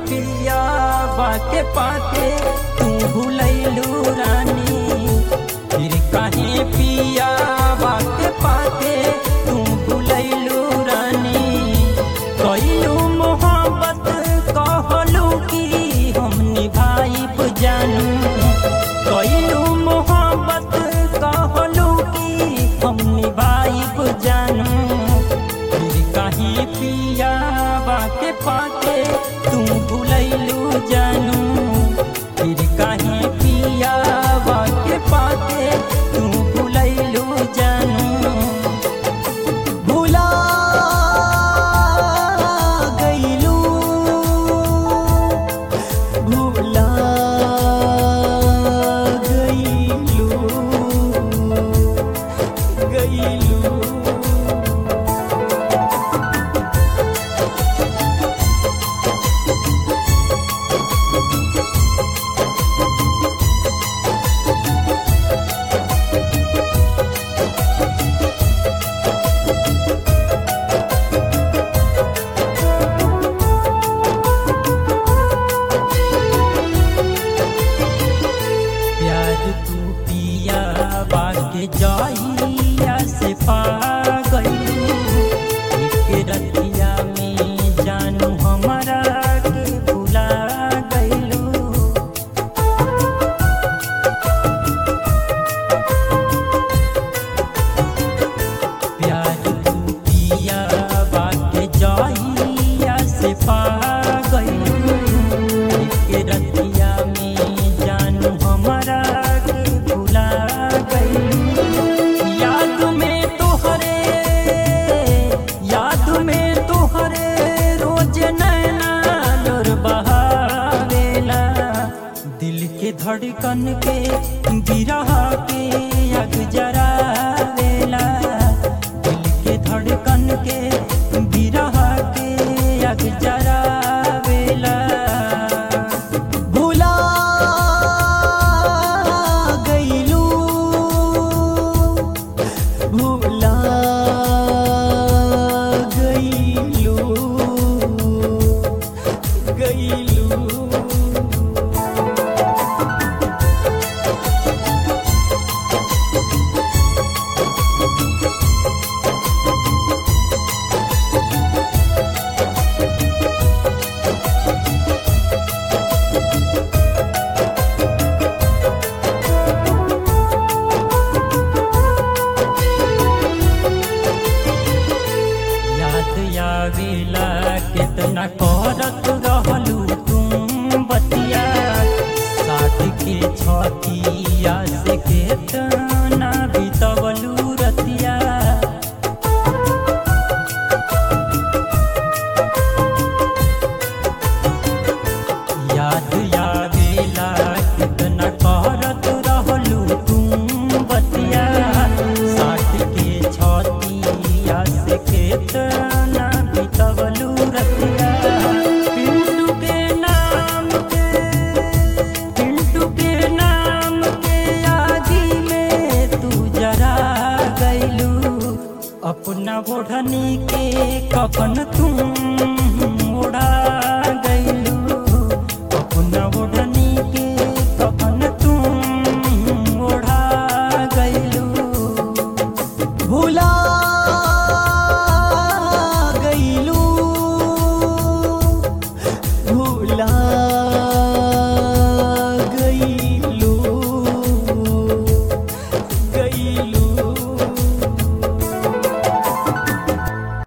पिया बाके पाके तू भूलैलू रानी फिर काहे पिया बाके पाके तू भूलैलू रानी कैलू मोहब्बत कहलू कि हम निभाइब जानू कैलू मोहब्बत कहलू कि हम निभाइब जानू फिर काहे पिया बाके पाके तू भूलैलू जानू फिर काहे पिया बाके पाके तू भूलैलू जानू भुला गईलू भुला गईलू गईलू प्यार तू पिया बाके जाइया से पा गईलू एक रतिया में जानू हमारा के भुला गईलू प्यार तू पिया बाके जाइया से पा गईलू एक रतिया में जानू हमारा के भुला गईलू याद में तोहरे याद में तोहरे रोज नैना लोर बहावेला दिल के धड़कन के गिरह के अग जरावेला दिल के धड़कन के गिरह के अग जरावेला भुला गईलू भुला गईलू गईलू याद आवेला कितना करत रहलू तुम बतिया साठ के छतिया से केतना बितवलू रतिया याद आवेला कितना करत रहलू तुम बतिया साठ के छतिया से केतना बितवलू रतिया पिंटू के नाम के पिंटू के नाम के आगी में तू जरा गईलू अपना ओढ़नी के कफन तू